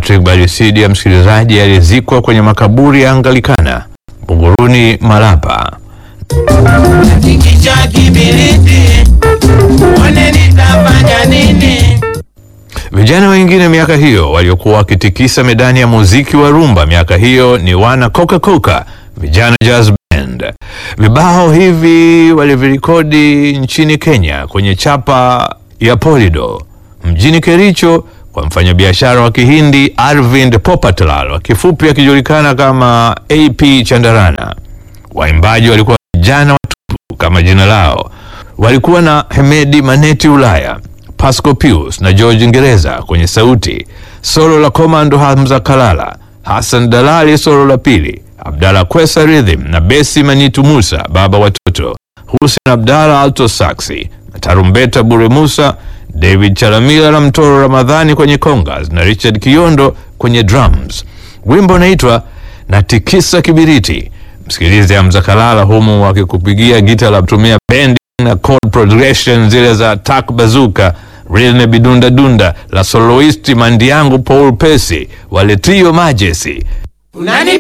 Patrick Barisidia, msikilizaji, alizikwa kwenye makaburi ya Anglikana Buguruni, Malapa. Tikisha kibiriti, one nitafanya nini? Vijana wengine miaka hiyo waliokuwa wakitikisa medani ya muziki wa rumba miaka hiyo ni wana Coca Coca, vijana jazz band. Vibao hivi walivirekodi nchini Kenya kwenye chapa ya Polido mjini Kericho kwa mfanyabiashara wa Kihindi Arvind Popatlal, wa kifupi akijulikana kama AP Chandarana. Waimbaji walikuwa vijana watupu kama jina lao. Walikuwa na Hemedi Maneti Ulaya, Pasco Pius na George Ngereza kwenye sauti, solo la Komando Hamza Kalala, Hassan Dalali solo la pili, Abdalla Kwesa rhythm na besi Manitu Musa baba watoto, Hussein Abdalla alto saxi na tarumbeta Bure Musa, David Chalamila na Mtoro Ramadhani kwenye congas na Richard Kiondo kwenye drums. Wimbo unaitwa Natikisa Kibiriti. Msikilize Hamza Kalala humu wakikupigia gita la kutumia bendi na chord progression zile za Tak Bazuka, Rilne Bidunda Dunda la soloisti Mandiangu Paul Pesi, wale Trio Majesty. Unani